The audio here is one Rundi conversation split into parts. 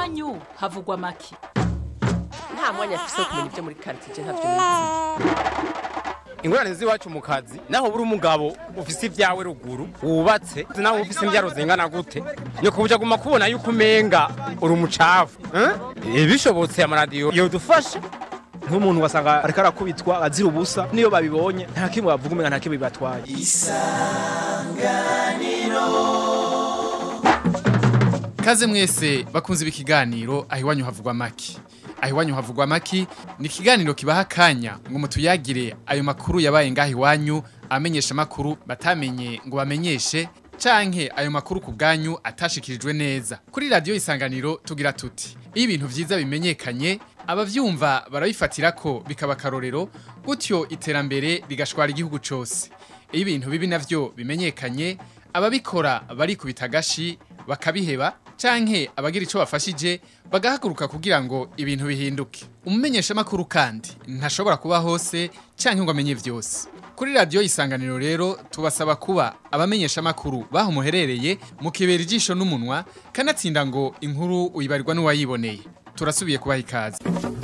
iwanyu havugwa make nta mwanya afise wo kumenya ibyo muri karitsiye ntabyo nizi ingorane z'iwacu mu kazi naho buri umugabo ufise ibyawe ruguru wubatse nawe ufise imbyaro zingana gute nyoko buja guma kubona yuko umenga uri umucafu eh? bishobotse amaradiyo yodufasha nk'umuntu wasanga ariko arakubitwa azira ubusa niyo babibonye nta kimwe bavuga umenga nta kimwe bibatwaye Kaze mwese bakunze ibi kiganiro aho iwanyu havugwa maki. Aho iwanyu havugwa maki ni ikiganiro kibaha akanya ngo mutuyagire ayo makuru yabaye ngaho iwanyu amenyesha makuru batamenye ngo bamenyeshe canke ayo makuru ku bwanyu atashikirijwe neza. Kuri radio isanganiro tugira tuti iyo ibintu vyiza bimenyekanye abavyumva barabifatira ko bikaba akarorero gutyo iterambere rigashwara igihugu cose. Iyo ibintu bibi navyo bimenyekanye ababikora barikubita agashi bakabiheba canke abagira ico bafashije bagahaguruka kugira ngo ibintu bihinduke umumenyesha makuru kandi ntashobora kuba hose canke ngo amenye vyose kuri radio isanganiro rero tubasaba kuba abamenyesha makuru baho muherereye mukibera ijisho n'umunwa kanatsinda ngo inkuru uyibarirwa n'uwayiboneye turasubiye kubaha ikaze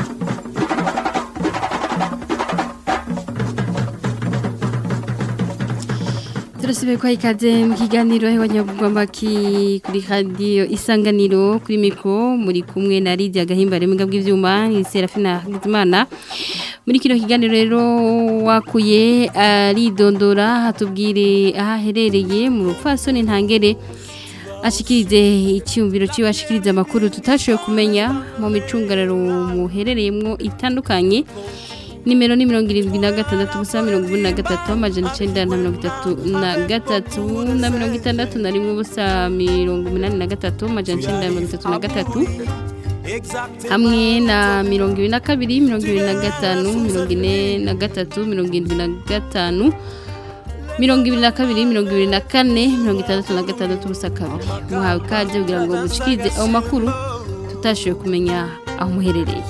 turasubiye kwa ikaze mu kiganiro abanyabugwambaki kuri radiyo isanganiro kuri mikoro muri kumwe na Lydia gahimbare mu bw'ibyuma ni serafina hagizimana muri kino kiganiro rero wakuye aridondora hatubwire aho aherereye mu rupfasoni ntangere ashikirize icyumviro cyiwe ashikirize amakuru tutashoboye kumenya mu micungararo muherereyemo itandukanye nimero ni mirongo irindwi na gatandatu ubusa mirongo ine na gatatu amajana icyenda na mirongo itatu na gatatu na mirongo itandatu na rimwe ubusa mirongo inani na gatatu amajana icyenda na mirongo itatu na gatatu hamwe na mirongo ibiri na kabiri mirongo ibiri na gatanu mirongo ine na gatatu mirongo irindwi na gatanu mirongo ibiri na kabiri mirongo ibiri na kane mirongo itandatu na gatandatu ubusa kabiri muhawe ikaze kugira ngo mushikirize ayo makuru tutashoboye kumenya aho muherereye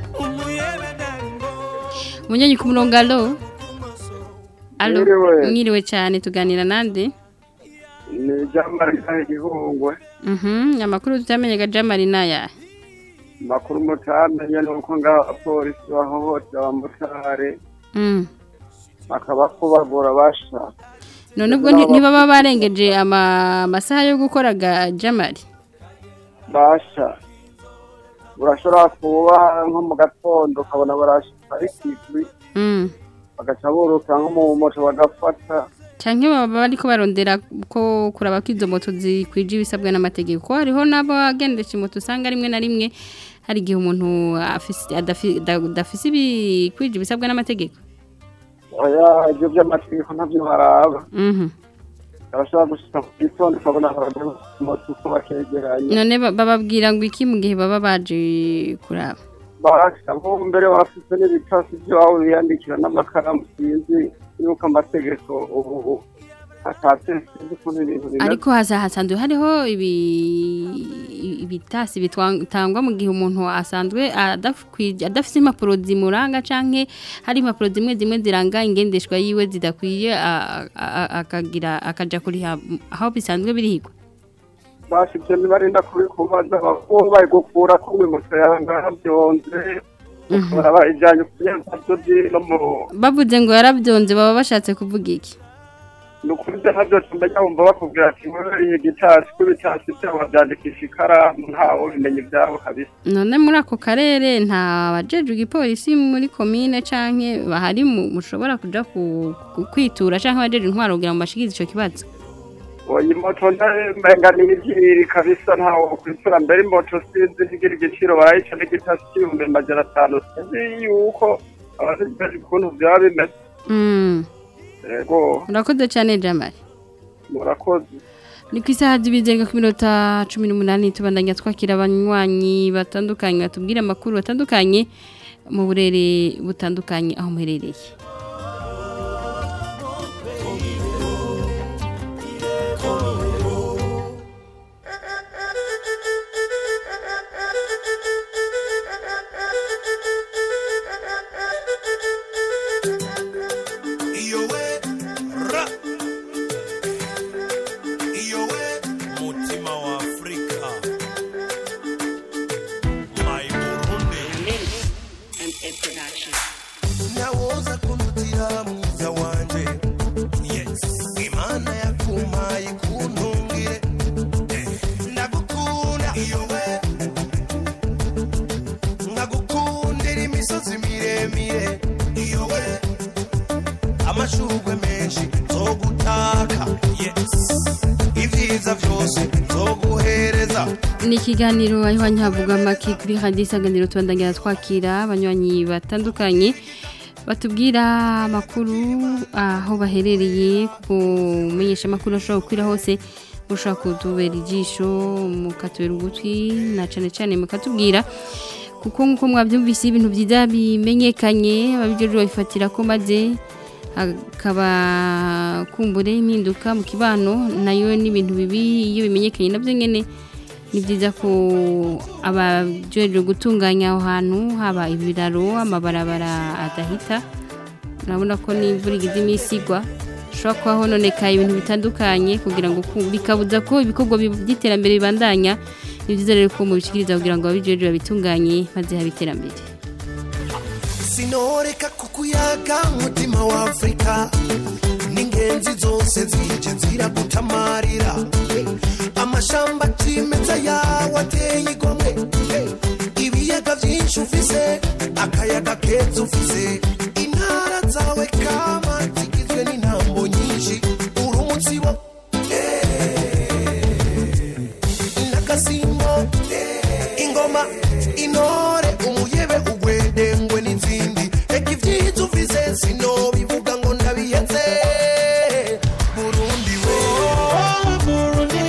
Munyanyi ku murongo alo alo Mwiriwe. mwiriwe cyane tuganira nande ni jamari ka igihungwe mhm amakuru tutamenyaga jamari naya makuru mutamenye nuko ngaho abapolisi bahohotera abamotari mm bakaba kubagura basha none ubwo nti- ntibaba barengeje ama amasaha yo gukoraga jamari basha urashobora kuba nko mu gatondo ukabona barashika ari kigwi mm bagaca buruka nko mu moto bagafata canke baba bariko barondera ko kuraba ko izo moto zikwije ibisabwa n'amategeko ko hariho nabo agendesha moto usanga rimwe na rimwe hari igihe umuntu afise adafi- da- adafise ibikwije ibisabwa n'amategeko oya ivyo vy'amategeko navyo baraba mhm barashobora gushika mu gitondo ukabona abagabo ku moto uko bakegeranye none ba- bababwira ngo iki mu gihe baba baje kuraba basha bo mbere bafise n'ibitasi vyabo biyandikira n'amakaramu sinzi yuko amategeko ubu atatse sinzi ukuntu ibintu bimeze ariko haza hasanzwe hariho ibi ibitasi bitangwa mu gihe umuntu asanzwe adakwije- adafise impapuro zimuranga canke hari impapuro zimwe zimwe ziranga ingendeshwa yiwe zidakwiye a- a- a- akagira akaja kuriha aho bisanzwe birihigwa basha ivyo ntibarinda kubikubaza bakaba bari gukura ko moto yawe ngaravyonze ukabona bayijanye kuyanzazo no mu bavuze ngo yaravyonze baba bashatse kuvuga iki ni ukuri ivyo ntavyo tumenya wumva bakubwira ati wewe iyi gitasi ko ibitasi vyabo bavyandikisha ikaramu ntawe ubimenya ivyabo kabisa none muri ako karere nta bajejwe igipolisi muri komine canke bahari mu- mushobora kuja ku- ku- kwitura canke abajejwe intwaro kugira ngo bashikirize ico kibazo oyi moto namenga ni ivyiri kabisa ntawe ukwitura mbere imoto sinzi ntigira igiciro barayica n'igitasi c'ibihumbi amajana atanu sinzi yuko abasigaje ukuntu vyaba bimeze Mm. yego Urakoze cyane Jamari. murakoze Ni ku isaha z'ibizenga ku minota cumi n'umunani tubandanya twakira abanywanyi batandukanye batubwira amakuru batandukanye mu burere butandukanye aho muherereye. Iyo we ra Iyo we mutima wa Afrika ni ikiganiro aho havuga amaki kuri radiyo isanganiro tubandangira twakira abanywanyi batandukanye batubwira amakuru aho baherereye kuko umenyesha amakuru ashobora gukwira hose ushobora kutubera ijisho mukatubera ugutwi na cyane cyane mukatubwira kuko nk'uko mwabyumvise ibintu byiza bimenyekanye ababijejwe babifatira ko maze hakaba kumbure impinduka mu kibano nayo n'ibintu bibi iyo bimenyekanye nabyo nyine ni byiza ko abajejwe gutunganya aho hantu haba ibiraro amabarabara adahita urabona ko n'imvura igize iminsi igwa hashobora kuba hononekaye ibintu bitandukanye kugira ngo ku- bikabuza ko ibikorwa bi- by'iterambere bibandanya ni byiza rero ko mubishikiriza kugira ngo ababijejwe babitunganye maze habe iterambere sinoreka kukuyaga mutima wa afurika n'ingenzi zose zije ziragutamarira amashamba cimeza yawe ateye igomwe ibiyaga vyinshi ufise akayaga keza ufise intara zawe kama zigizwe n'intambo nyinshi uri umutsibo n'agasimbo ingoma intore umuyebe ugwedengwe n'izindi reka ivyiza ufise sinobivuga ngo ndabiyenze burundi we burundi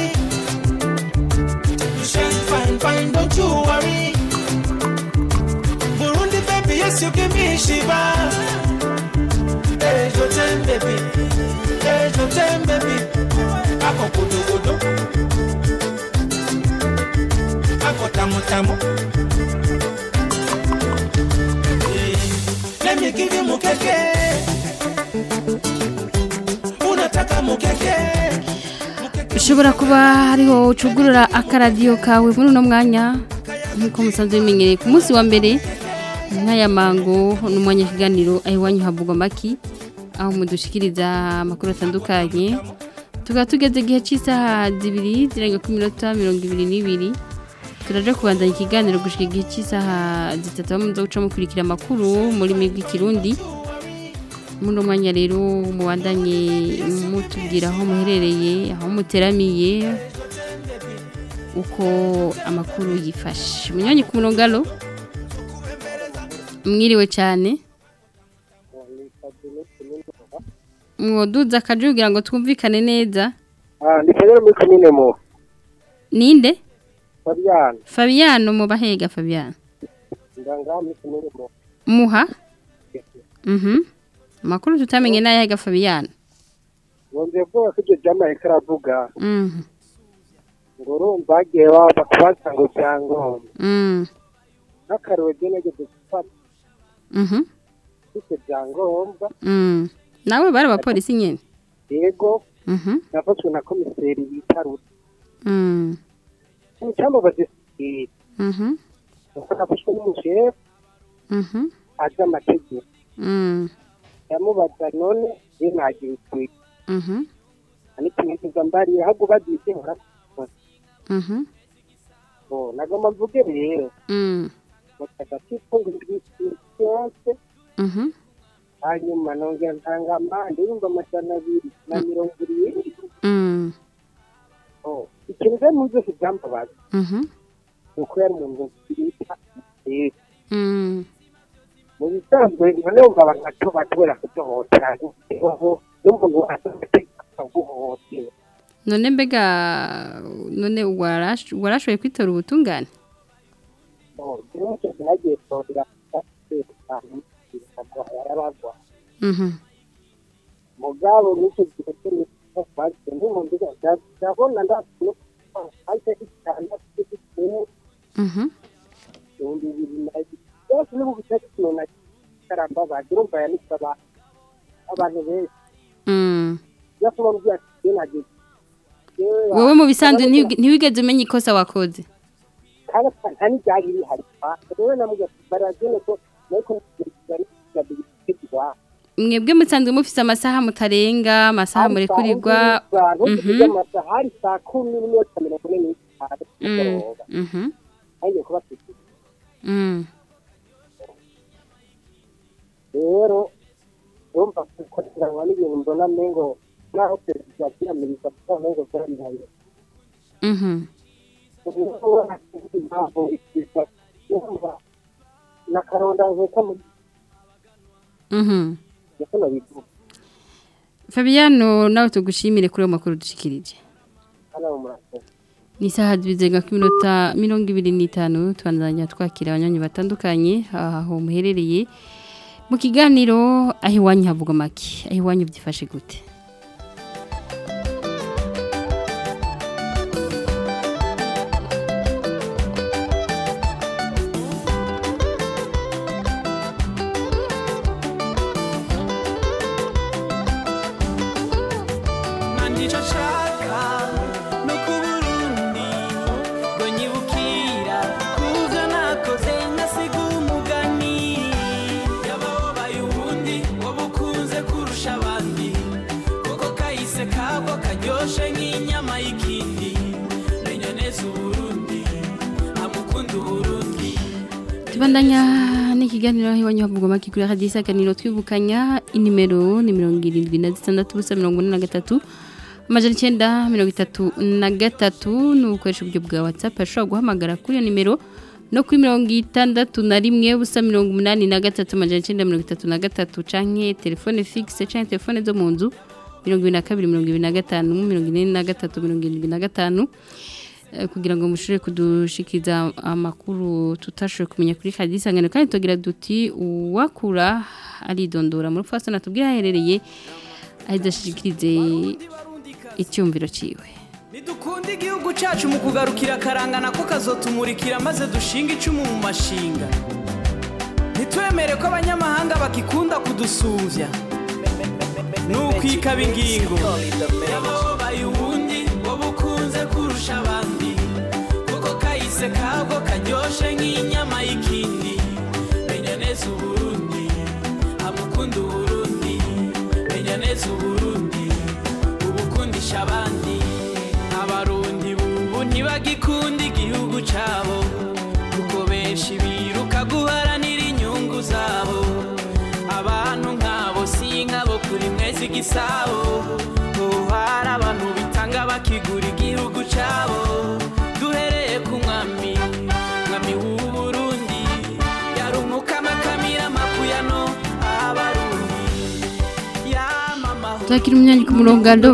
shine fine fine don't you worry burundi baby yes you give me shiva there's your time baby there's your time baby ako kudugudu ako tamu tamu Let me give you mukeke. Unataka mukeke? ushobora kuba hariho ucugurura akaradiyo kawe muri uno mwanya nk'uko musanzwe bimenyereye ku munsi wa mbere nk'aya mango n'umwanya w'ikiganiro aho iwanyu havugwa amaki aho mudushikiriza amakuru atandukanye tukaba tugeze igihe cy'isaha zibiri zirenga ku minota mirongo ibiri n'ibiri turaje kubandanya ikiganiro gushika igihe cy'isaha zitatu aho muza guca mukurikira amakuru muri migwi kirundi muri uno mwanya rero mubandanye mutubwira aho muherereye aho muteramiye uko amakuru yifashe munyanya ku murongo alo mwiriwe cyane mwoduza akaje kugira ngo twumvikane neza ndi kagere muri komine mu ninde fabian Fabiano mu bahega Fabiano ndanga muri komine mu muha mhm amakuru tutamenye n'ayahega Fabiano wongeye kuvuga ko ibyo byamaye karavuga mhm ngo urumva hagiye baba kubaza ngo byangombwa mhm n'akarero ryo nageze gufata mhm ufite byangombwa mhm nawe bari abapolisi nyene yego mhm nafashwe na komiseri bita ruta mhm icyamubaze sikiri mhm nuko nafashwe n'umushefu mhm azi amategeko mhm yamubaza none ye ntagira utwite mhm ariko nkifuza mbariye ahubwo bagiye nkora mhm Oh, nagomba mvuge rero mhm mutaka kifunga yose mhm hanyuma nongera ntanga amande yumva amajana abiri na mirongo irindwi mhm Oh, ikintu rero mu byose byambabaza mhm ni uko yari umuntu bita Yesu. mhm mu bisanzwe none wumva abantu bato bashobora kudohotera ubu n'umuntu asohoka guhohotera none mbega none warash- warashoboye kwitora ubutungane Oh, rero icyo sinagiye kurondera yarabagwa mhm mugabo n'icyo gihe cyo bagiye n'umuntu ndabona ndabona ahita itandatu cy'igitsina mhm ibihumbi bibiri na byose n'ubu bitatu kintu na karamba bagira umva yanitse abantu abantu benshi mhm iyo kuba mbwiye ati "Jye nagiye Jewe wowe mu bisanzwe ntiwige- ntiwigeze umenya ikosa wakoze kandi nta n'ibyari bihari rero namubwiye ati baragene ko ariko ntibyari mwebwe musanzwe mufise amasaha mutarenga amasaha murekurirwa Mhm. amasaha hari saa kumi n'iminota mirongo ine n'itanu Mm, z'umugoroba mhm ntangiye kubafite mm rero urumva kukoranwa n'ibintu mbona mengo naho perezida yiyamiriza kuko mengo byarihaye mhm kuko nakaronda nkeka mu Mhm. gikona bivuga Fabiano nawe tugushimire kuri ayo makuru dushikirije. hano mu murakoze Ni isaha zibizenga ku minota mirongo ibiri n'itanu tubandanya twakira abanywanyi batandukanye aho muherereye mu kiganiro aho iwanyu havuga make aho iwanyu byifashe gute Nandicho shaka no ku Burundi ngo nyibukira kuvyo nakoze ngasiga umugani yababaye ubundi ngo bukunze kurusha abandi kuko kahise kabwo karyoshe nk'inyama y'ikindi menya neza uburundi amukunda uburundi tubandanya n'ikiganiro aho iwanyu havuga make kuri radiyo isaganiro twibukanya inimero ni mirongo irindwi na zitandatu ubusa mirongo ine na gatatu amajana icyenda mirongo itatu na gatatu ni ugukoresha uburyo bwa watsapu ashobora guhamagara kuri iyo nimero no kuri mirongo itandatu na rimwe ubusa mirongo umunani na gatatu amajana icyenda mirongo itatu na gatatu canke telefone fixe canke telefone zo mu nzu mirongo ibiri na kabiri mirongo ibiri na gatanu mirongo ine na gatatu mirongo irindwi na gatanu eh, kugira ngo mushobore kudushikiza amakuru tutashoboye kumenya kuri kadi isangano kandi tugira duti uwakura aridondora muri fasona tubwire aherereye ahidashikirize icyumviro ciwe Nidukunde igihugu cyacu mu kugarukira akarangana ko kazotumurikira maze dushinga icumu mu mashinga ntitwemere ko abanyamahanga bakikunda kudusumvya nukwikaba ingingo yababaye ubundi wowe ukunze kurusha abandi kuko kahise kabwo karyoshe nk'inyama y'ikindi menya neza uburundi amukunda uburundi menya neza uburundi ubukundisha abandi abarundi bubu ntibagikunda igihugu cabo kuko benshi biruka guharanira inyungu zabo abantu nk'abo si nk'abo kuri mwezi igisabo ubu hari abantu bitanga bakigura igihugu cabo duhereye ku mwami mwami w'uburundi yarumukama akamira amakuyano abarundi yamamaho Turakira umunyanyi ku murongo alo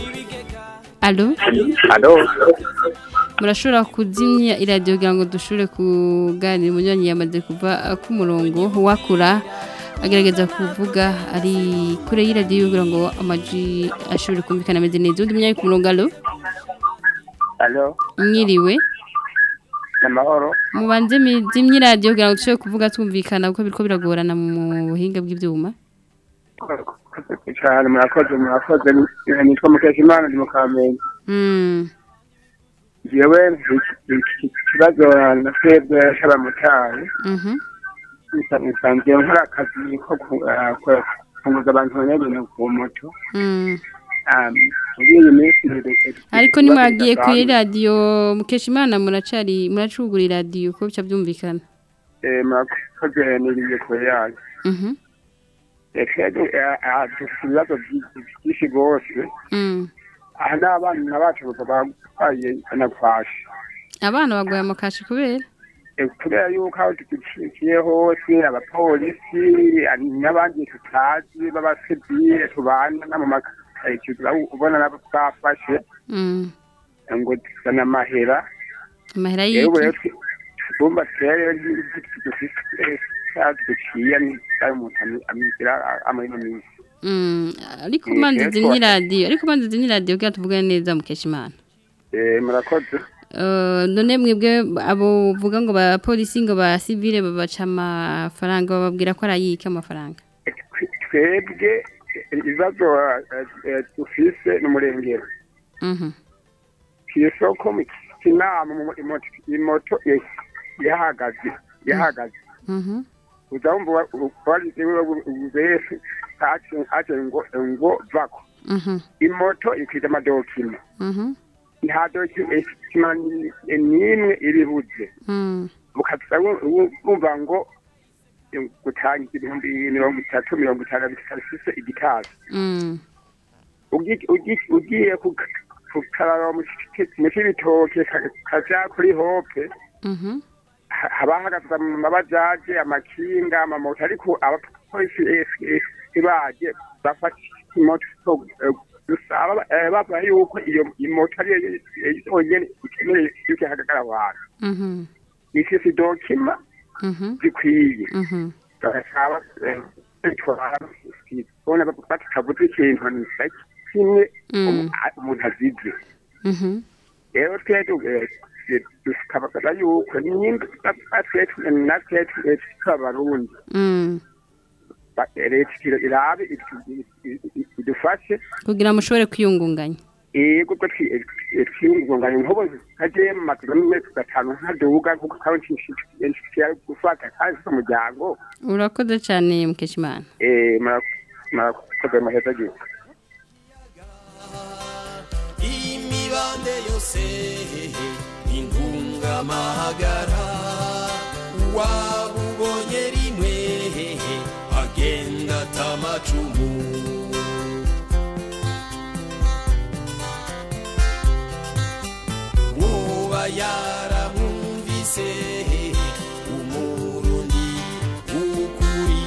alo alo murashobora kuzimya iradiyo kugira ngo dushobore kuganira umunyanyi yamaze kuva uh, ku murongo wakura agerageza kuvuga ari kure y'iradiyo kugira ngo amajwi ashobore kumvikana ameze neza undi munyanyi ku murongo alo alo mwiriwe amahoro mubanze mizimye iradiyo kugira ngo dushobore kuvuga twumvikana kuko biriko biragorana mu buhinga bw'ibyuma cyane murakoze murakoze nitwa mukeshimana ndi mu kamenge Mm, jewe ikibazo na twebwe c'abamotari mhm, nsanzwe nkora akazi ko ku- ah, ku- kunguza abantu n'ibintu ku moto mm. Ah, muri iyi minsi ariko nimwagiye kuri radiyo mukeshimana muracari muracugura iradiyo ko bica byumvikana Eh, murakoze niriye kure yayo Mhm, twebwe ah, ah, dufite ibibazo byinshi byinshi rwose mm. aha n'abana bacu barwaye anakwashe abana bagwaye amakashi kubera Eh, kubera yuko aho duciye hose abapolisi ah, n'abandi tutazi b'abasivile tubana no mu makaritsiye ubona nabo bafashe Mm, ngo dusana amahera amahera yewe rero y'iki tugomba turebe dufite duciye ayo umuntu amizira amahino minsi Mm, ariko Eh, manzi rero zimye twa- iradiyo ariko manzi zimye iradiyo kugira tuvugane neza mukeshimana Eh, murakoze Uh, none mwebwe abo uvuga ngo ba polisi ngo ba civile babaca amafaranga bababwira ko arayika amafaranga twebwe ibibazo eh, eh, dufise n'umurengero Mhm. kw'isoko mu kinama mu- imoto imoto eh, yahagaze yahagaze Mhm. uzamva warize wese aje ngo ngo vako Mhm. imoto ikwiza amadokima Mhm. nta dokima n'imwe iribuze Mm. mukaza wumva ngo eh, gutanga ibihumbi mirongo itatu mirongo itanu bifise igitazi Mm. Ugi- ugi- ugiye ku tukaraba mu cy'ibitoke kaja kuri hope Mhm. ha- haba hahagaze amabajaje amakinga amamoto ariko abapolisi baje bafata imoto eh, dusaba eh, bavuga yuko iyo imoto ariyo yonyene ikemereye yuko ihagarara abantu Mhm. ifise dokima Mhm. zikwiye Mhm. bagasaba bona batavuze ikintu na kimwe Mm. umu- umuntu azize Mhm. rero twebwe tukabaza yuko nimba twetwe natwe tw'abarundi Mm. ba- leta ira- irabe itu- i- i- idufashe kugira ngo mushobore kwiyungunganya yego ko twiyungunganya nkubo nkaje mu mazu n'amezi gatanu nkaduga kuko kawe nshikiye gufata kandi umuryango urakoze cyane mukeshimana eh mura- murakoze maheza gihe imibande yose intungamahagara wabubonye rimwe agenda atamacumu uba yaramwumvise umurundi w'ukuri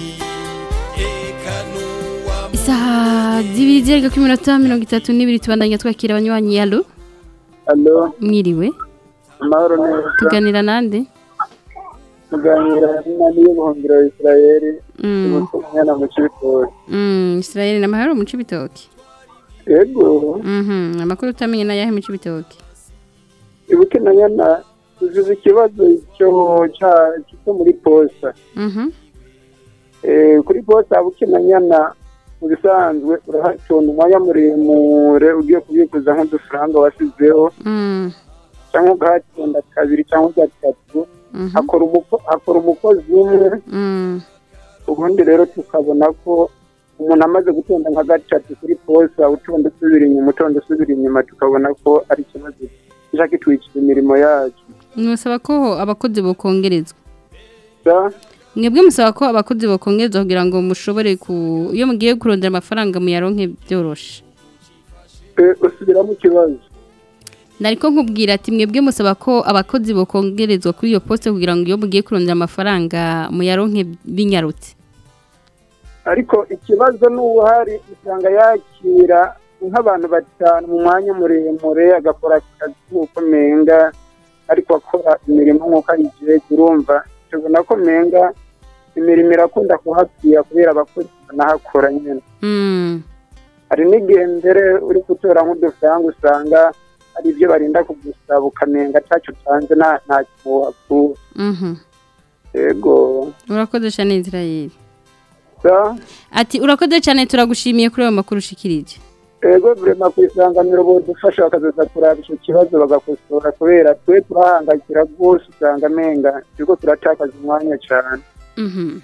eka n'uwa isaha zibiri zereka ku minota mirongo itatu n'ibiri tubandanya twakira abanywanyi yalo alo mwiriwe amahoro neza tuganira nande muganira n'inani y'ubuhungiro wa isirayeli Mm. umwana mu cibitoki Mm, Israel na mahoro mu cibitoki yego Mhm, amakuru utamenye na yahe mu cibitoki ibuke na nyana tuzize ikibazo cyo ca- cyo muri posta Mhm. Eh, kuri posta buke na nyana mu bisanzwe urahatonda umwanya muremure ugiye kubikuza nk'udufaranga wasizeho Mm. cyangwa ugahatonda kabiri cyangwa gatatu Mhm. hakora umuko- hakora umukozi umwe Mm. ubundi rero tukabona ko umuntu amaze gutonda nka gatatu kuri posta utonda usubira inyuma utonda usubira inyuma tukabona ko ari ikibazo kija kitwikira imirimo yacu Nusaba ko abakozi bokongerezwa Da? mwebwe musaba ko abakozi bokongerezwa kugira ngo mushobore ku iyo mugiye kurondera amafaranga muyaronke byoroshe Eh, usubiramo ikibazo nariko nkubwira ati mwebwe musaba ko abakozi bokongerezwa kuri iyo poste kugira ngo iyo mugiye kurondera amafaranga muyaronke binyarutse ariko ikibazo n'ubuhari usanga yakira nk'abantu batanu mu mwanya muremure agakora akazi nk'uko menga ariko akora imirimo nk'uko ayigiye urumva tubona ko menga imirimo irakunda kuhapfira kubera abakozi banahakora nyine Mm. hari n'igihe mbere uri gutora nk'udufaranga usanga hari ibyo barinda kugusaba ukamenga atacyo utanze nta nta kintu wakura Mhm. yego urakoze cyane Israel da ati urakoze cyane turagushimiye kuri ayo makuru ushikirije ego burema ku isanganiro bodufasha bakazaza kuraba icyo kibazo bagakosora kubera twe turahangayikira rwose usanga amenga turiko turatakaza umwanya cyane Mhm.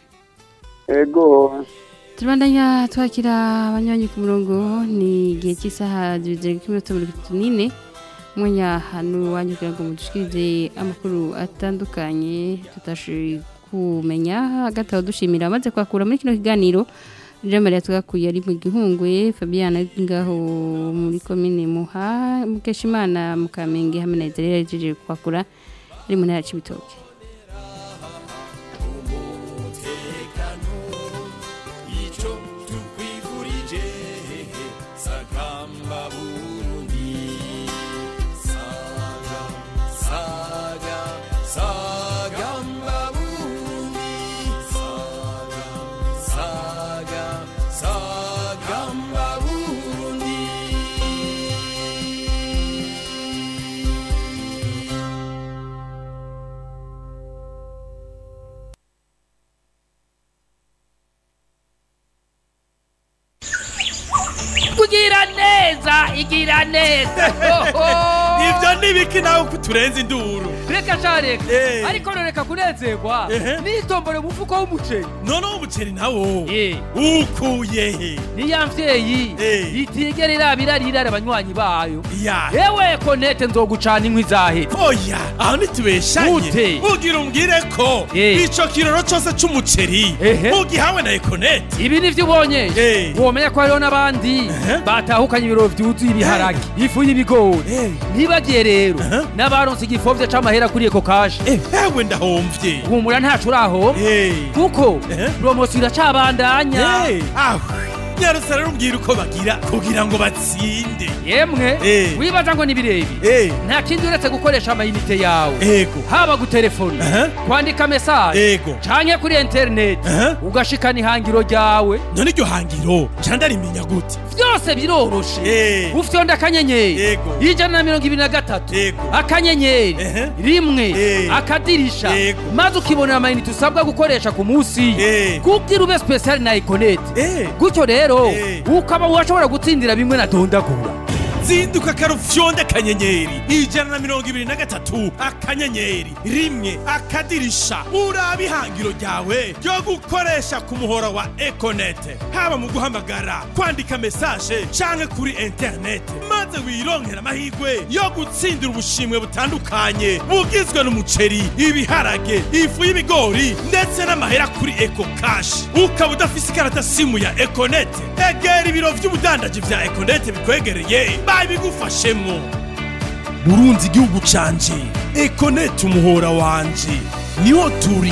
ego turabandanya twakira abanywanyi ku murongo ni igihe cy'isaha zibiri k'iminota mirongo itatu n'ine umwanya hano wanyu kugira ngo mudushikirize amakuru atandukanye tutashoboye kumenya hagati aho dushimira amaze kwakura muri kino kiganiro jean marie tugakuye ari mu gihungwe fabiana ari ngaho muri komine muha mukeshimana mukamenge hamwe na ezerera yajeje kwakura ari mu ntara ya cibitoke ico tukwifurije sagamba burundi saga saga sagamba burundi saga saga sagamba burundi kugira neza igira neza Nivyo ivyo nibiki nawe kuturenza induru reka sha reka Eh. ariko noreka kunezerwa Ehe. nitombore umufuko w'umuceri noneho umuceri nawo Eh. ukuye he niya mvyeyi Eh. itigera irabira rirara abanywanyi bayo ya yewe konete nzogucana inkwi zahera oya aho ntitubeshanye Gute? ugira umbwire ko Eh. ico kiroro cose c'umuceri Ehe. ugihawe na ekonete ibi nivyo ubonye Eh. womenya ko hariho n'abandi batahukanye ibiro vyuzuye ibiharage ifu y'ibigori Eh. ntibagiye rero n'abaronse igifovye c'amahera kuri eko kashe ewe ndahomvye humura ntaco uraho Eh. kuko Eh. promosiyo iracabandanya Eh. aho nyarutse rero umbwira uko bagira kugira ngo batsinde yemwe Eh. wibaza ngo ni birebi Eh. nta kindi uretse gukoresha amayinite yawe ego haba gutelefona Aha. kwandika mesaje ego canke kuri interineti Aha. ugashikana ihangiro ryawe none iryo hangiro ca ndarimenya gute byose biroroshe Eh. ufyonda akanyenyeri Yego. ijana na mirongo ibiri na gatatu Yego. akanyenyeri Ehe. rimwe Eh. akadirisha Yego. maze ukibonera amayinite usabwa gukoresha ku munsi Eh. kugira ube spesiyali na ikonete Eh. gutyo rero Eh. ukaba washobora gutsindira bimwe na dondagura zinduka karufyonde akanyenyeri ijana na mirongo ibiri na gatatu akanyenyeri rimwe akadirisha uraba ihangiro ryawe ryo gukoresha ku muhora wa ekonete haba mu guhamagara kwandika mesaje canke kuri interinete maze wironkera amahirwe yo gutsindira ubushimwe butandukanye bugizwe n'umuceri ibiharage ifu y'ibigori ndetse n'amahera kuri eko kashi ukaba udafise ikarata simu ya ekonete egera ibiro vy'ubudandaji vya ekonete bikwegereye babigufashemwo burunzi igihugu canje ekonete umuhora wanje niho turi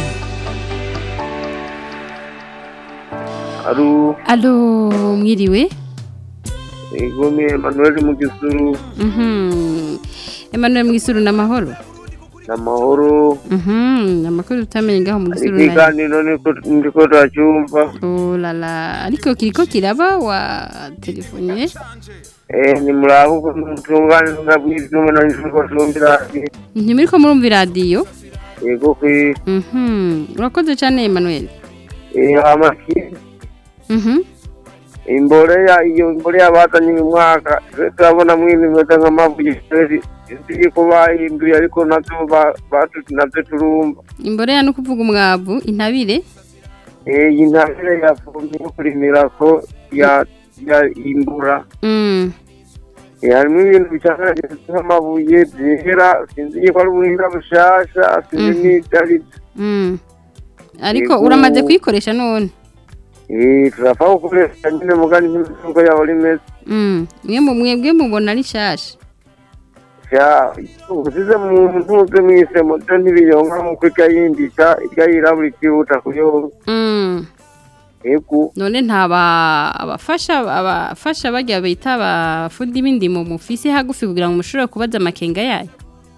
Aru, alo mwiriwe ego ni Emmanuel mu gisuru Mhm. Emmanuel Mwisuru na mahoro n'amahoro Mhm, amakuru utamenye ngaho mu gisuru na ikiganiro niko ndiko turacyumva Oh la la ariko kiriko kiraba wa telefone eh ni muraho uko mutungane ngabwizume na njuko tumbira ntimuriko murumva iradiyo ego kwi Mhm, urakoze cyane Emmanuel eh amaki Mhm. imboleya iyo imboleya bazanye uyu mwaka twe turabona mwini meze nk'amabuye kweri ziri ko bahinduye ariko navyo ba- batu navyo turumva Imboreya no kuvuga umwavu intabire eh iyi ntabire yavumye yo kurimira ko ya ya imbura Mm. Eh, harimo ibintu bicangaje nk'amabuye byera sinzi ko ari ubuhinga bushasha sinzi Mhm. n'ibyo ari byo Mm. Ariko Yego. uramaze kuyikoresha none Eh, turapfa gukoresha nyine mugani nk'imitungo yawe ari meza Mm. Mwe mu mwebwe mubona ari shasha sha usize mu ntuze mwise moto ntibiyonka nk'uko irya yindika irya yirabura ikihuta kuyonka Mm. ego none nta ba- abafasha abafasha bajya bita abafundi b'indimo mufise hagufi kugira ngo mushobore kubaza amakenga yayo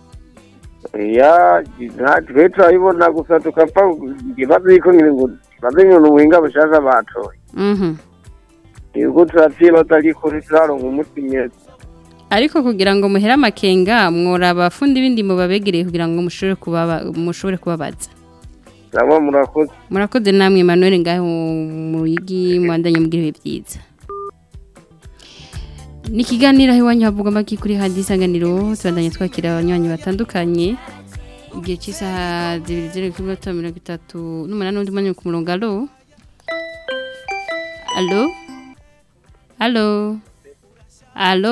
ya natwe turabibona gusa tukapfa ikibazo yuko nyine ngo ikibazo nyine ni ubuhinga bushasha batoye Mhm. ego turavyibaza ariko ntituraronka umuti nyene ariko kugira ngo muhere amakenga mwora abafundi b'indimo babegereye kugira ngo mushobore kubaba mushobore kubabaza namwe murakoze murakoze namwe Emmanuel ngaho mu yigi mwandanye mugira ibihe byiza ni ikiganiro aho iwanyu havuga amaki kuri hadi isanganiro tubandanye twakira abanywanyi batandukanye igihe cy'isaha zibiri zero kuri minota mirongo itatu n'umunani n'undi mwanya ku murongo alo alo alo alo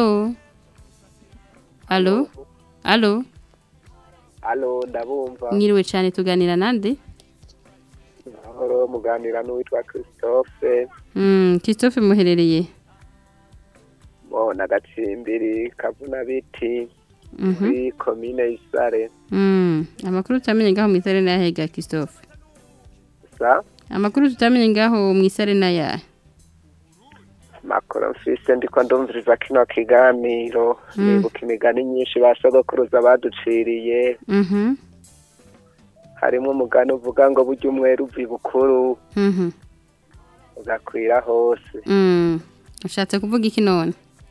alo alo Alo, ndabumva. mwiriwe cyane tuganira nande Mahoro muganira n'uwitwa Christophe Mm, Christophe muherereye mo na gacimbiri kavuna biti Mhm. muri komine Isare. Mm, amakuru tutamenye ngaho mu isare na hega Christophe Sa amakuru tutamenye ngaho mu isare na ya makuru mfise ndiko ndumviriza kino kiganiro Mm. nibuka imigani myinshi ba sogokuruza baduciriye Mhm harimo umugani uvuga ngo burya umwera uva ibukuru mhm ugakwira hose Mm, ushatse kuvuga iki none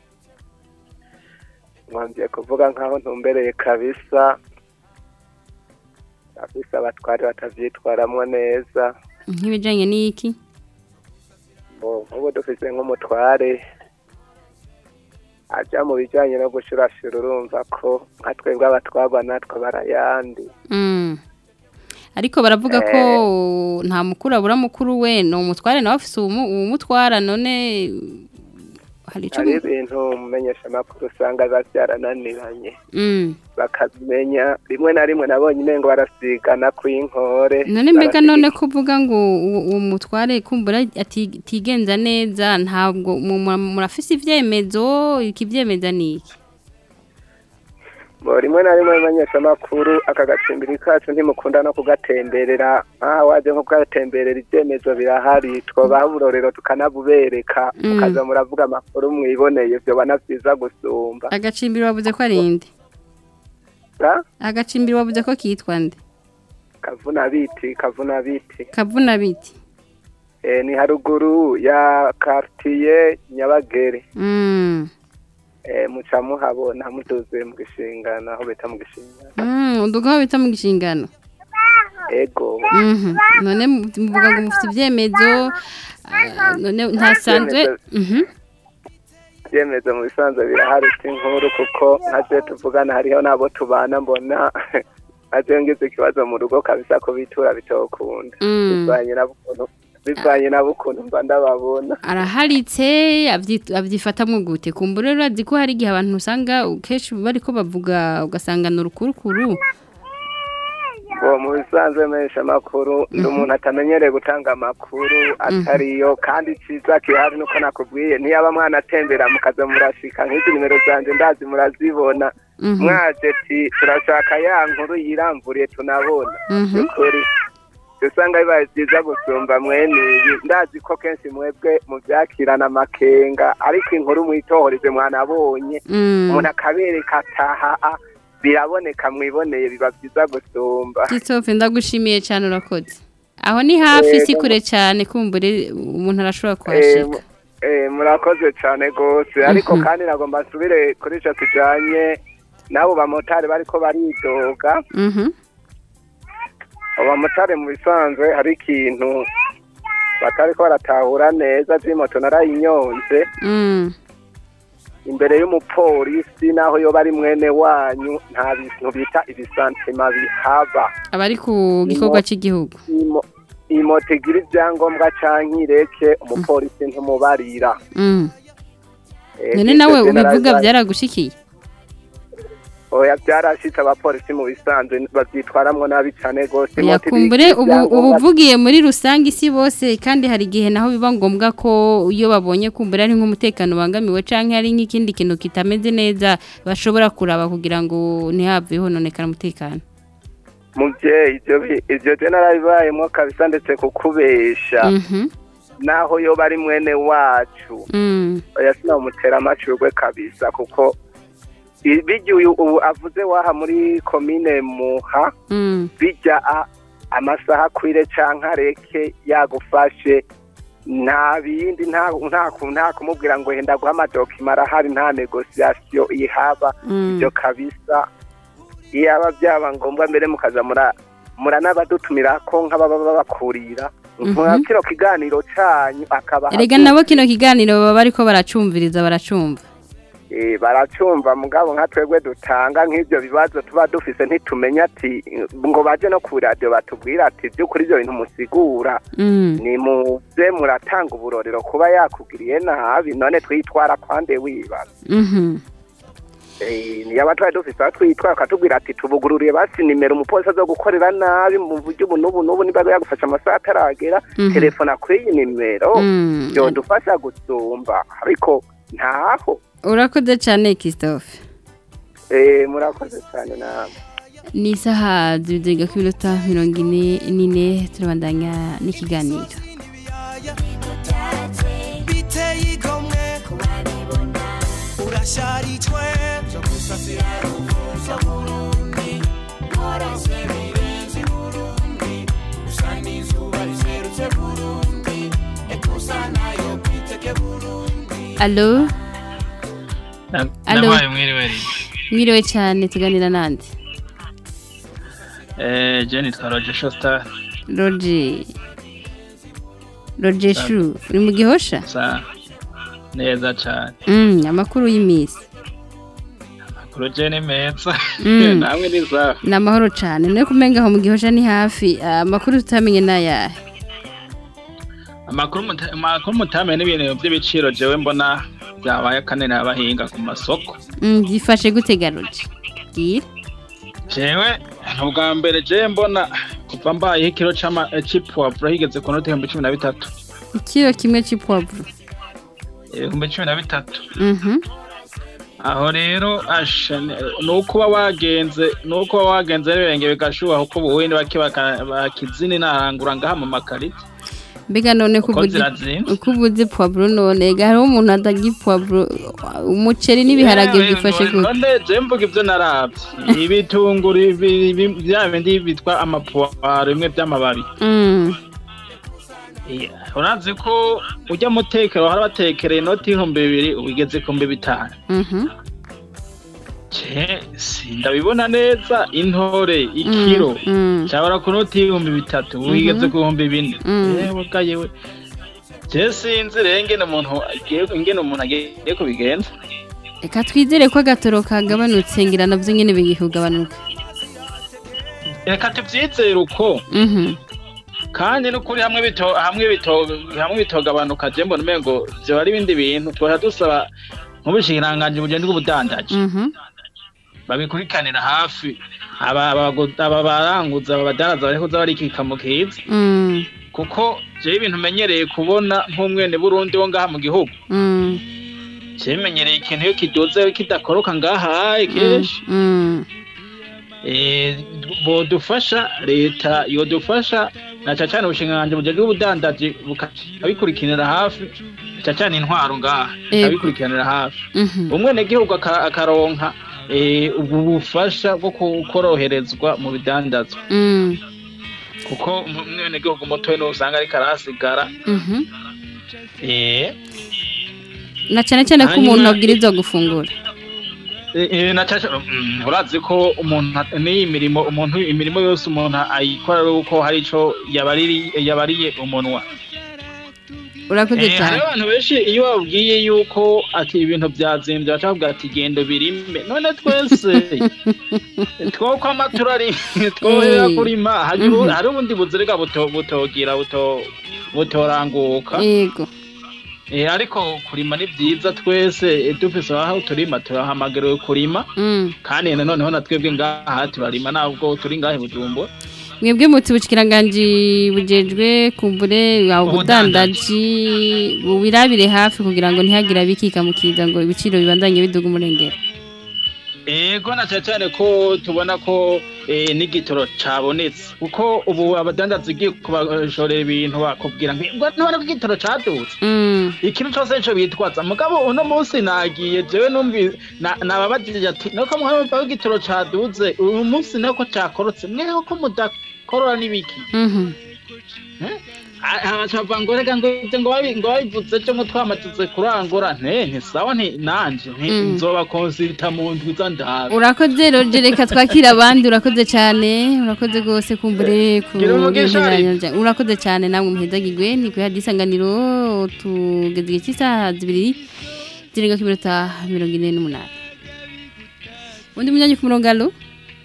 mwongeye kuvuga nkaho ntumbereye kabisa kabisa abatwari batavyitwaramwo neza nk'ibijanye n'iki Bo, nk'ubu dufise nk'umutware aja mu bijanye no gushurashura urumva ko nka twebwe abatwagwa natwe barayandi Mm. ariko baravuga ko nta mukuru abura mukuru we ni umutware nawe afise uwumu- uwumutwara none hari ico hari mu- ibintu mumenyesha amakuru usanga biba byarananiranye Mm. bakabimenya rimwe na rimwe nabonye umengo barasigana kw'inkore none mbega none ko uvuga ngo uwo uwo mutware kumbura ati- atigenza neza ntabwo mu- mu- murafise ivyemezo ikivyemeza ni iki Bo, rimwe na rimwe mumenyesha amakuru aka gacimbiri kacu ntimukunda no kugatemberera nk'aho waje nko kugatemberera ibyemezo birahari twobaha uburorero tukanabubereka Mm. mukaza muravuga amakuru mwiboneye vyoba na vyiza gusumba agacimbiri wavuze ko ari inde Ra? agacimbiri wavuze ko kitwa nde kavuna biti kavuna biti kavuna biti e, ni haruguru ya quartier nyabagere Mm. e, muca muhabona muduze mu gishingano aho bita mu gishingano Mm, uduga aho bita mu gishingano ego Mhm. none mu- muvuga ngo mufite ivyemezo ah, none ntasanzwe Mhm. ibyemezo mu bisanzwe birahari si inkuru kuko nkaje tuvugana hariho n'abo tubana mbona nkaje ngize ikibazo mu rugo kabisa ko bitura bitokunda Mm. bivanye n'ukuntu bivanye n'ukuntu mba ndababona araharitse abyi- abyifatamwo gute kumbura rero urazi ko hari igihe abantu usanga kenshi bariko bavuga ugasanga ni urukurukuru uwo mu bisanzwe menshi amakuru ndi umuntu atamenyereye gutanga amakuru atariyo kandi icyiza kihari nuko nakubwiye ntiyaba mwana atembera mukaza murashika nk'izi nimero zanjye ndazi murazibona Mhm. mwaje ti turashaka ya nkuru yiramburiye tunabona Mhm. ukuri usanga bibaye byiza gusumba mwene ibi ndazi ko kenshi mwebwe mubyakirana amakenga ariko inkuru mwitohoreze mwanabonye Mm. umuntu akabereka ataha a, biraboneka mwiboneye biba byiza gusumba Christophe ndagushimiye cyane urakoze aho ni hafi Eh, si kure cyane kumbure umuntu arashobora Eh, kuhashika mu- eh, murakoze cyane rwose ariko Mhm. kandi nagomba nsubire kuri icyo kijanye n'abo bamotari bariko baridoga Mhm. abo bamotari mu bisanzwe hari ikintu batariko baratahura neza vy'imoto narayinyonze Mm. imbere y'umupolisi naho yoba ari mwene wanyu nta bintu bita ibisantima bihaba abari ku gikorwa cy'igihugu Imo- imoto igira ibyangombwa canke ireke umupolisi ntumubarira Mm. Eh, none ivyo nawe je ubivuga narabibaye. byaragushikiye oya byarashitse abapolisi mu bisanzwe bavyitwaramwo nabi cane gose Ya Imoto kumbure igira ubu ibyangombwa- ubuvugiye muri rusange isi bose kandi hari igihe naho biba ngombwa ko iyo babonye kumbura ari nk'umutekano ubangamiwe canke hari nk'ikindi kintu kitameze neza bashobora kuraba kugira ngo ntihave hononekara umutekano muvyeyi ivyo bi- ivyo je narabibayemwo kabisa ndetse kukubesha Mhm. naho yoba ari mwene wacu Mm. oya sinamutera amacurwe kabisa kuko i- birya uyu ubu avuze waha muri komine muha Mm. bijya a- amasaha akwire canke areke yagufashe nta bindi nta nta ku- nta kumubwira ngo henda guha amadokima arahari nta negosiyasiyo ihaba Mm. ibyo kabisa iyaba byaba ngombwa mbere mukaza mura muranabadutumira ko nk'ababa babakurira Mhm. nka kino kiganiro canyu akaba erega nabo kino kiganiro baba bariko baracumviriza baracumva Eh, baracumva mugabo nka twebwe dutanga nk'ibyo bibazo tuba dufise ntitumenya ati ngo baje no ku radio batubwira ati by'ukuri ibyo bintu musigura Mm. ni muze muratanga uburorero kuba yakugiriye nabi none twitwara kwande wibaza Mhm. Eh, niyaba twari dufise aho twitwara akatubwira ati tubugururiye basi nimero umupolisi aza gukorera nabi mu buryo ubu n'ubu n'ubu niba yagufasha amasaha ataragera Mhm. telefona kuri iyi nimero Mm. byodufasha gusumba ariko ntaho urakoze cyane Christophe Eh, murakoze cyane namwe ni isaha zibiziga ku minota mirongo ine n'ine turabandanya n'ikiganiro biteye igomwe urasharijwe byo gusasira ruvuza burundi warase birenze burundi usa n'izuba riserutse burundi ekusa nayo kwiteke burundi alo Alo. ndabaye mwiriwe ri mwiriwe cyane tuganira nande eh je nitwa Roger Shostar roger roger shu uri mu gihosha sa neza cyane Mm, amakuru y'imisi amakuru je ni meza Mm. namwe ni sawa ni amahoro cyane no kumenga aho mu gihosha ni hafi amakuru tutamenye n'ayahe amakuru muta- amakuru mutamenye n'ibintu by'ibiciro jewe mbona byabaye akanene abahinga ku masoko Mm, byifashe gute garuje bwira jewe ubwa mbere jewe mbona kuva mbayeho ikiro c'ama- eh, c'ipwavuro higeze ku noti ibihumbi cumi na bitatu ikiro kimwe cy'ipwavuro ibihumbi cumi na bitatu Mhm. aho rero asha ni ni uko uba wagenze ni uko uba wagenze n'ibirenge bigashuha kuko ubuwindi bake baka- bakizini narangura ngaha mu makarita mbega none ko Uko ubuze zirazimvye. uko ubuze puwavuro none ga hariho umuntu atagira puwavuro umuceri n'ibiharage Yewe, byifashe none- gute none je mvuga ibyo naravye ibitunguru ibi- ibi- bya bindi bitwa amapuwaro bimwe by'amababi Mm. Yeah, urazi ko ujya mutekero hari abatekereye inoti y'ibihumbi bibiri ubigeze ku bihumbi bitanu Mhm. je sindabibona neza intore ikiro mm. cyabura ku noti y'ibihumbi bitatu ubigeze ku bihumbi bine Mm. yewe ga yewe je sinzi rero ingene umuntu agiye ingene umuntu agiye kubigenza reka twizere ko agatoro kagabanutse ngira nabyo nyine bigiye kugabanuka reka tubyizere uko Mhm. kandi n'ukuri hamwe bito hamwe bito hamwe bitogabanuka je mbona umengo vyo ari ibindi bintu twara dusaba nk'ubushikiranganji bugenda bw'ubudandaji Mhm. babikurikanira hafi aba abago- aba baranguza aba badandaza bari kuza barikika mu kiza Mm. kuko jewe ibintu menyereye kubona nk'umwene Burundi wo ngaha mu gihugu Mm. jewe menyereye ikintu iyo kiduze kidakoroka ngaha kenshi Mm. eh, bodufasha leta yodufasha na cyane cyane ubushinganji bujejwe ubudandaji bukabikurikiranira hafi cyane cyane intwaro ngaha Ego. abikurikiranira hafi Mhm. umwenegihugu aka- akaronka eh, ubwo bufasha bwo ku- koroherezwa mu bidandazwa Mm. kuko umu- umwenegihugu mutoya niwe usanga ariko arahasigara Mhm. eh, na cyane cyane ko Hanyuma- umuntu abwirizwa gufungura Eh, eh, na cyane mm, urazi ko umuntu at- n'iyi mirimo umuntu imirimo yose umuntu ayikora ari uko hari ico yabariri yabariye umunwa urakoze Eh, cyane hariho abantu benshi iyo babwiye yuko ati ibintu byazimbye baca bavuga ati genda birime none twese twokwama turari twohera Eh. kurima hari ubu- Mhm. hari ubundi buzirega buto- butogira buto- butoranguka yego Eh, ariko kurima ni byiza twese eh, dufise aho turima turahamagariwe kurima Mm. kandi noneho na twebwe ngaha turarima nabwo turi ngahe bujumbura mwebwe muti ubushikiranganje bujejwe kumbure aho ubudandaji bubirabire hafi kugira ngo ntihagire abikika mu kiza ngo ibiciro bibandanye biduga umurengera ego na cyane cyane ko tubona ko eh, n'igitoro cabonetse kuko ubu abadandaza ugiye kubashorera ibintu bakubwira ngo ngo ntubona ko igitoro cadutse Mm. ikintu cyose nico bitwaza mugabo uno munsi nagiye jewe numvi na- nababajije ati nuko mwumva ko igitoro caduze uyu munsi nako cakorotse mweho ko mudakorora n'ibiki Mhm. abacava ngo reka ngo ibyo ngo babi- ngo babivuze cyo ngo twamaze kurangura nte ntisawa nti nanje nti Mm. nzoba konsita mu ndwi za ndabe urakoze roje reka twakira abandi urakoze cyane urakoze rwose kumbure ku Gira umugisha, bintu Ari. byanyu. urakoze cyane namwe muhezagirwe ni kuri hadi isanganiro tugeze igihe cy'isaha zibiri zirenga ku minota mirongo ine n'umunani undi munyanyi ku murongo alo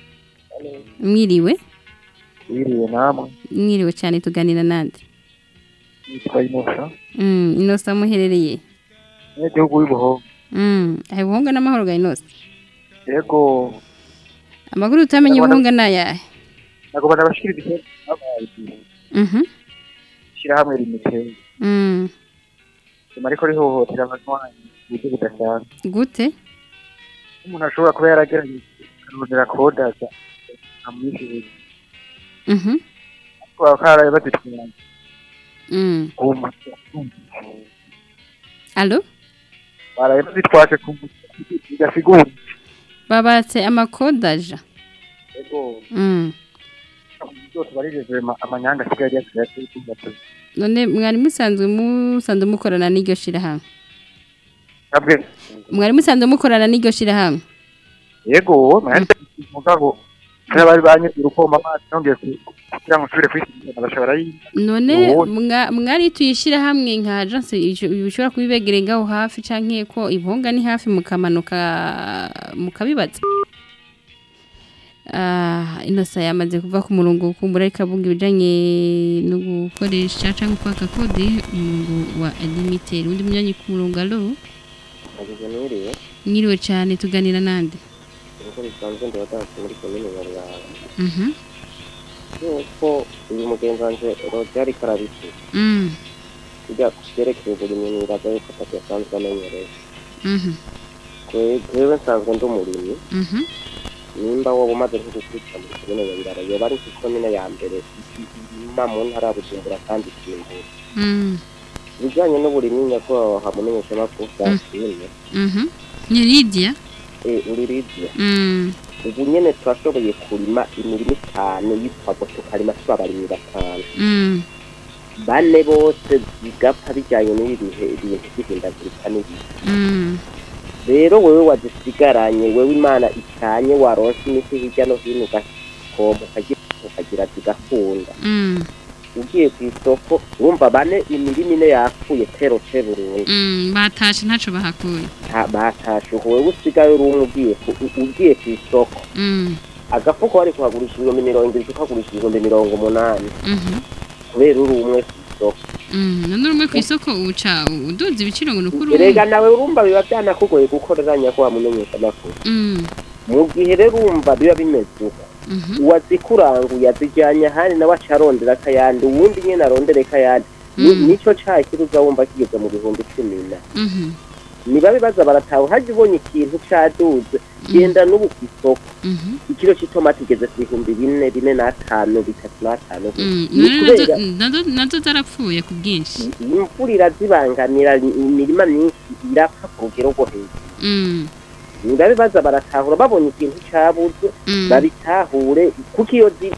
mwiriwe Wiriwe namwe mwiriwe cyane tuganira nande nitwa Inosa Mm, inosa muherereye n'igihugu w'ibuhombo Mm, ahe buhonga n'amahoro ga inosa yego amakuru utamenye Ndabona- ubuhonga ni ayahe nagomba nabashikiriza icyo abaye Mhm. ishyirahamwe rimiteye Mm, nyuma ariko rihohotera abanywanyi mu buryo budasanzwe gute umuntu ashobora kuba yaragerageje akarondera kodaza amwishyuye Mhm. ariko bakaba karaye bazitwara Mm. ku muti Allo baraye bazitwaje ku muti bigasigura babatse amakodaja yego Mm. byose barijejwe ama- amanyanga asigaye yasigaye atari kumva none mwari musanzwe musanzwe mukorana n'iryo shirahamwe kabwe mwari musanzwe mukorana n'iryo shirahamwe yego mwari mugabo Kera bari banyuze urukoma amazi nongeye ku- kugira ngo nsubire kwishyura bashobora yi none Ubundi. mwa- mwari tuyishyira hamwe nka agence ijo- bishobora kubibegereye ngaho hafi canke ko ibonga ni hafi mukamanuka mukabibaza Ah, inosa yamaze kuva ku murongo kumbura ariko avuga ibijanye no gukoresha canke kwaka kode umurongo wa limited undi munyanyi ku murongo alo Ageze n'uriwe mwiriwe cane tuganira nande uko bisanzwe ndabadanse muri komine Nyaruranga mhm yuko uyu mugenzi wanje Roger Karabisi mm kujya vyerekeye uburimyi nibaza yuko atatu asanzwe amenyereye mhm Kwe- jewe nsanzwe ndi umurimyi mhm nimba wowe umaze nko gukurikira muri komine Nyabirara yoba ari komine ya mbere ima mu ntara ya Bujumbura kandi ikimbura mm ibijyanye n'uburimyi nyakubahwa hamumenyeshamakuru Francine mhm ni Lydia eh, uri Lydia mm ubu nyene turashoboye kurima imirima itanu y'ipfago tukarima tuba abarimyi batanu mm bane bose bigapfa bijyanye n'ibi bihe ibintu by'ihindagurika n'ibihe mm rero wewe wazisigaranye wewe imana icanye waronse imiti hirya no hino ugakomba ukagira ukagira zigakunda mm ugiye ku isoko urumva bane imirima ine yapfuye tero te burundu mm batashe ntaco bahakuye Ha- batashe uko wewe usigaye uri umwe ugiye ku- u- ugiye ku isoko mm agafuko wari kuhagurisha ibihumbi mirongo irindwi ukagurisha ibihumbi mirongo umunani mhm kubera uri umwe ku isoko Mm, none urumwe ku isoko uca uduza ibiciro ngo nukuri erega nawe urumva biba byanakugoye gukoreranya ko wamumenyesha amakuru Mm, mu gihe rero urumva biba bimeze uko mhm, uwazikuranguye azijyanye ahandi nawe aca arondera akayandi uwundi nyine arondere akayandi Ni- Mm. nico caha kiruza wumva kigeze mu bihumbi cumi na mhm, niba bibaza barataha haje ubonye ikintu caduze genda n'ubu ku isoko mhm, ikiro c'itomati igeze ku bihumbi bine bine n'atanu bitatu n'atanu mm. ni None nazo- kubera nazo- nazo zarapfuye ku bwinshi imvura irazibangamira imirima myinshi irapfa ku rugero rwo hejuru Mm, niba bibaza baratahura babonye ikintu cabuze Mm. babitahure kuko iyo zi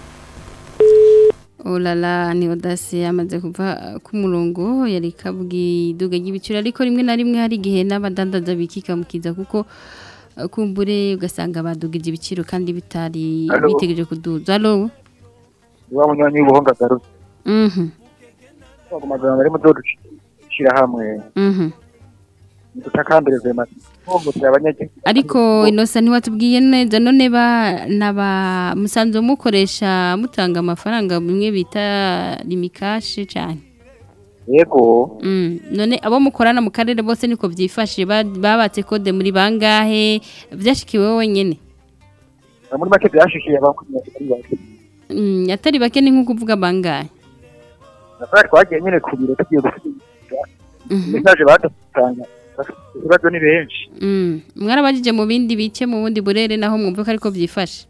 oh la la ni odasi yamaze kuva ku murongo yari kabwi iduga ry'ibiciro ariko rimwe na rimwe hari igihe n'abadandaza bikikamukiza kuko eh, kumbure ugasanga badugije ibiciro kandi bitari Alo. bitegereje kuduza alo wa munywanyi w'ubuhonga garutse mhm ku magambo ari mu zo dushira hamwe mhm dutakambire vema twungutse abanyagihugu ariko inosa ntiwatubwiye neza none ba naba musanzwe mukoresha mutanga amafaranga bimwe bita limikashi cyane yego mm. none abo mukorana mu karere bose niko byifashe ba- babatse kode muri bangahe byashikiwe wowe nyene muri make byashikiye abakozi bake mm, atari bake ni nko kuvuga bangahe natwe twagiye nyine ku biro tugiye gusubiza Mhm. message badutanga ibibazo ni benshi mm. mwarabajije mu bindi bice mu bundi burere naho mwumva ko ariko byifashe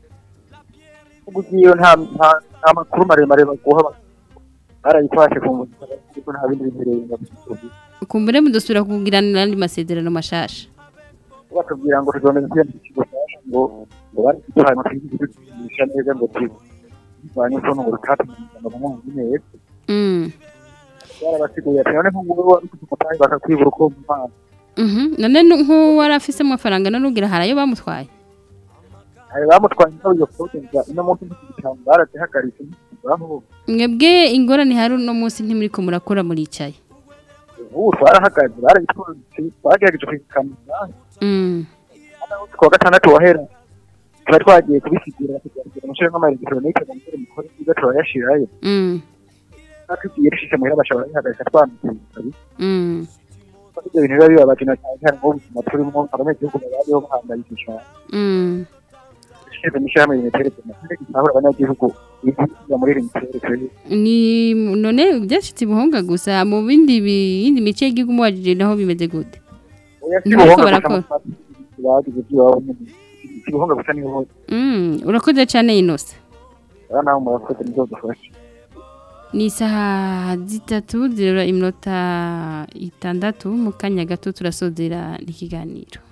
ugiye nta nta nta makuru maremare baguha barayifashe ku ngufu ariko nta bindi bihereye kumbure mudusubira kugiranira andi masezerano mashasha batubwira ngo tuzomeza kwiyandika ikigo cyasha ngo ngo bari kuduhaye amafaranga tugisha neza ngo tubanye ukuntu ngo rutatumenye ngo bamwe neza mm. barabasiguye ati none nk'ubu wari ufite umutahe bakakwibura uko mu mazi Mhm. none nu- nk'uwari afise amafaranga none ugira harayo bamutwaye hari bamutwaye nawe iyo foto nza ino munsi mu gitabo barazihagaritse baho mwebwe ingorane hari uno munsi ntimuriko murakora muricaye ubu twarahagaze barayitwanditse twagerageje kuyikamira Mm. ku wa gatandatu wahera tuba twagiye kubisigura kugira umusore nk'amaregitoronike ngo umusore mukore nziza turayashirayo Mm. tugiye rishishe muhira bashobora bihagarika twamutse Mm. ibyo bintu biba bibabaje na cyane cyane nk'ubuzima turimo abanyagihugu babayeho bahangayitse cyane Mm. ishize n'ishyirahamwe limitere tumaze gusahura abanyagihugu ibihugu muri limitere turi ni none byashitse ibuhonga gusa mu bindi bi- yindi mice y'igihugu muwajije naho bimeze gute ntariko barakora bagize ibyo baba nyine ibihunga gusa niho hose Mm, urakoze cyane inose aha naho murakoze nizo dufashe ni isaha zitatu zirura iminota itandatu mu kanya gato turasozera n'ikiganiro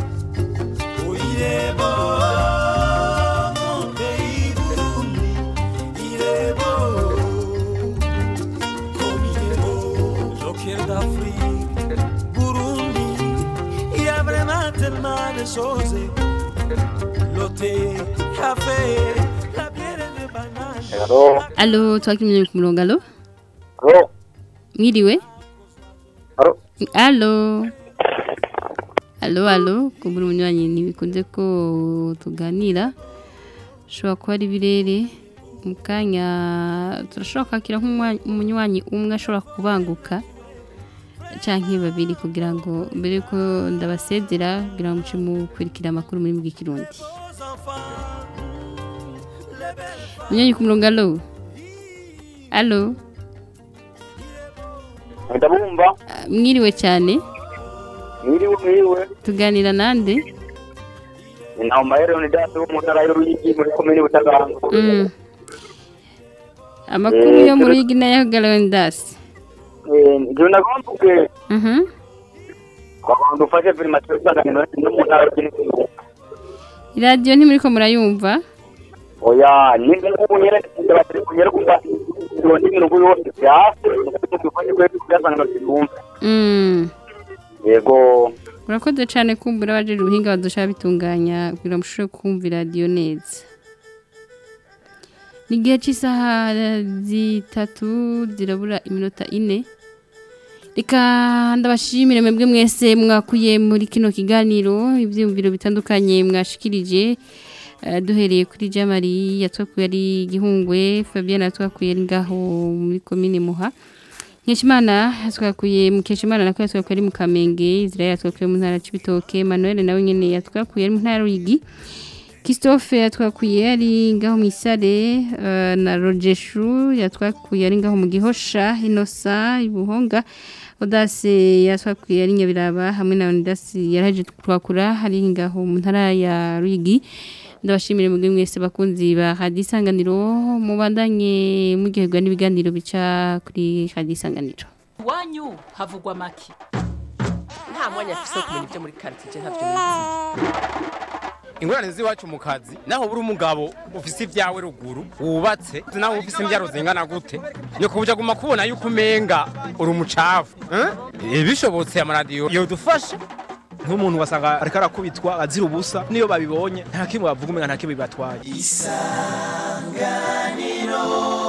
Joker d'Afrique, Burundi, il y a vraiment tellement de choses. L'hôtel, café, Alo. Alo, twakimye ku murongo alo? Alo. Mwiriwe? Alo. Alo. Alo, alo, kumbura umunywanyi ntibikunze ko tuganira. Shobora kuba ari birere. Mu kanya turashobora kwakira nk'umunywanyi umwe ashobora kubanguka. Canke babiri kugira ngo mbere yuko ndabasezera kugira ngo muce mukurikira amakuru muri mu Kirundi. Munyanyi ku murongo alo? Alo? Ndabumva. Mwiriwe cyane. Mwiriwe mwiriwe. Tuganira nande? Naho mahere ni data wo mu ntara y'Uruyigi muri komine Butaganzwa. Mm. Amakuru Eh, yo mu turi- Ruyigi nayo Galwendas. Eh, ndio nagombuke. Mhm. Kwa bantu ufashe primature isanganiro no mu ntara y'Uruyigi. Radio ntimuriko murayumva? Oya, ninge kunyere ndabatari kunyere kumva. Ndio ndi mirongo yose byase. Tufanye kwe kuyasangana cyumva. Mm. Yego. Urakoze cyane kumbura abaje ubuhinga badusha bitunganya kugira ngo mushobore kumva radio neza. Ni igihe cy'isaha zitatu zirabura iminota ine. Reka ndabashimire mwebwe mwese mwakuye muri kino kiganiro ibyiyumviro bitandukanye mwashikirije Eh, duhereye kuri Jamari yatwakuye ari gihungwe Fabien yatwakuye ari ngaho muri commune Muha Nkeshimana yatwakuye Mukeshimana nako yatwakuye ari mu Kamenge Israel yatwakuye mu ntara Cibitoke Manuel nawe nyene yatwakuye ari mu ntara Ruyigi Christophe yatwakuye ari ngaho mu Isare eh, na Rogeshu yatwakuye ari ngaho mu Gihosha Inosa Ibuhonga Odase yatwakuye ari Nyabiraba hamwe na Ondasi yaraje twakura hari ngaho mu ntara ya Ruyigi ndabashimire mugwe mwese bakunzi ba Radio Isanganiro mubandanye mugihegwa n'ibiganiro bica kuri Radio Isanganiro Iwanyu havugwa make. Nta mwanya afise wo kumenya ibyo muri quartier ntavyo nizi. ingorane z'iwacu mu kazi naho buri umugabo ufise ibyawe ruguru wubatse naho ufise imbyaro zingana gute nyoko buja guma kubona yuko umenga uri umucafu eh? bishobotse amaradiyo yodufasha nk'umuntu wasanga ariko arakubitwa azira ubusa niyo babibonye nta kimwe bavuga umenga nta kimwe bibatwaye isanganiro